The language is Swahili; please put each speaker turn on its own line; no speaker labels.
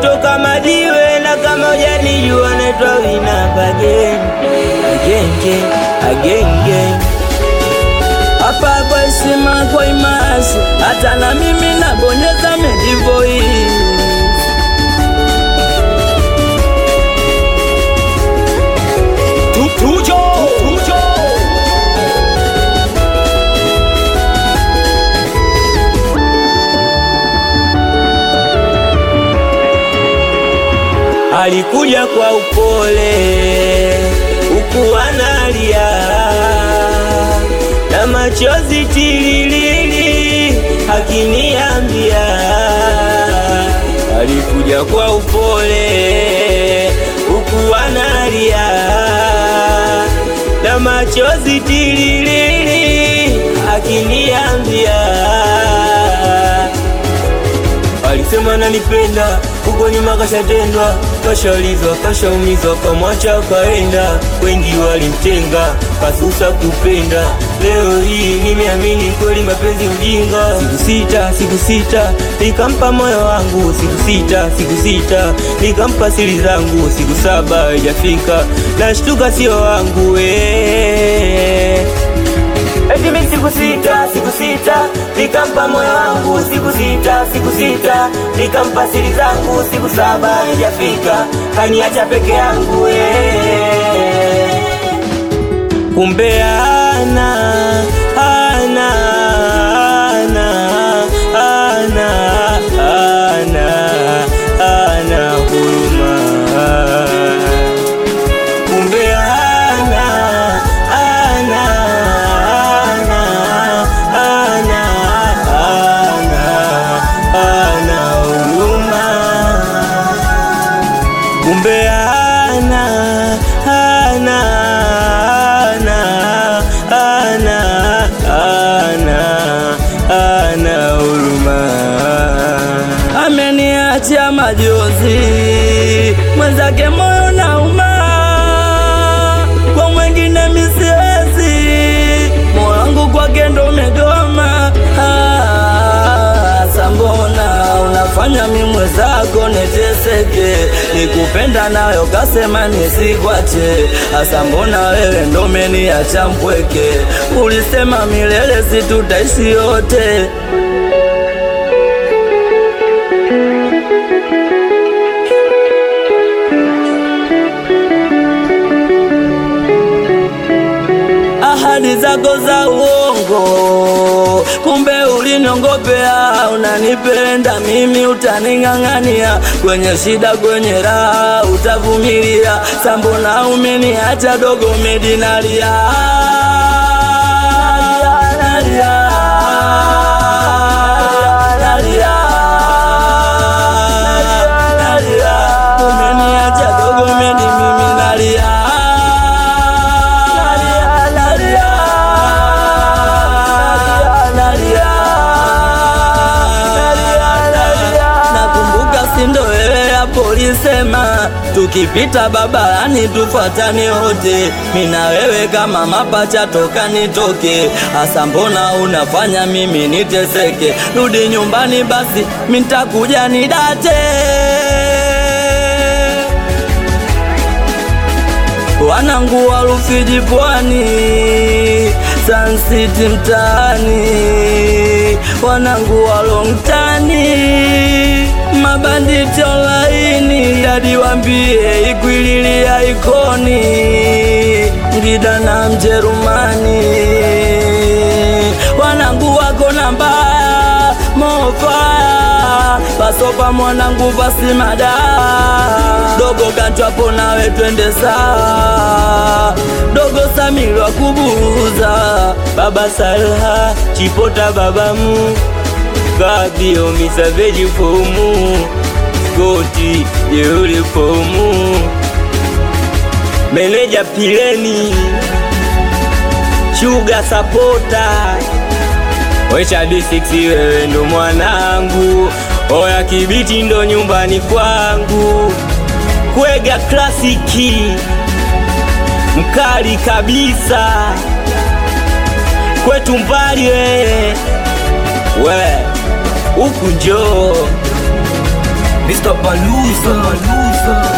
toka Madiwe na kama hujanijua naitwa Winamp again again again again again hapa kwa heshima kwa imasi, hata na mimi nabonyeza medivoii
Tujo, tujo.
alikuja kwa upole huku analia na machozi tililili akiniambia, alikuja kwa upole huku analia na machozi tililili akiniambia Alisema nanipenda, huko nyuma kashatendwa, kashaulizwa, kashaumizwa, kamwacha kaenda. Wengi walimtenga, kasusa kupenda. Leo hii nimeamini kweli mapenzi ujinga. Siku sita, siku sita, nikampa moyo wangu. Siku sita, siku sita, nikampa siri zangu. Siku saba haijafika, nashtuka sio wangu eh. Eti mimi siku sita, siku sita, nikampa moyo wangu siku sita, siku sita, nikampa siri zangu siku saba haijafika, kaniacha peke yangu eh. Kumbe ana ana ana ana ana ana huruma kumbe ana ana ana ana ana ana huruma kumbe ana ana ana ana ana ana huruma ameniachia majozi mwenzake moyo nauma kwa mwengine misiwezi moyo wangu kwake ndo umegoma Ah, sambona unafanya mi mwenzako niteseke nikupenda nayo kasema nisikwache hasa mbona wewe ndo umeniacha mpweke ulisema milele situtaishi yote ahadi zako za uongo, kumbe uliniongopea. Unanipenda mimi, utaning'ang'ania kwenye shida, kwenye raha utavumilia. Sambona umeniacha dogo, medinalia nalia, nalia, nalia. Umeniacha dogo, medi mimi nalia nalia, nalia, nalia. Nakumbuka sindo wewe hapo ulisema tukipita babarani tufuatane wote, mina wewe kama mapacha toka nitoke. Hasa mbona unafanya mimi niteseke? Rudi nyumbani basi, mitakuja nidate wanangu wa Rufiji pwani, Sun City mtaani, wanangu wa Longtani, mabanditi online, hadi wambie ikwililia ikoni, Ngida na Mjerumani, wanangu wako namba mofa pasopa mwanangu pasimada dogo kanchwapo nawe twende saa dogo samirwa kubuza baba salha chipota babamu kabio misaveji fomu skoti jeuri fomu meneja pileni shuga sapota Wecha D6 wewe ndo mwanangu, oya kibiti ndo nyumbani kwangu, kwega klasiki mkali kabisa, kwetu mbali wewe we huku njoo
Mr. Baluza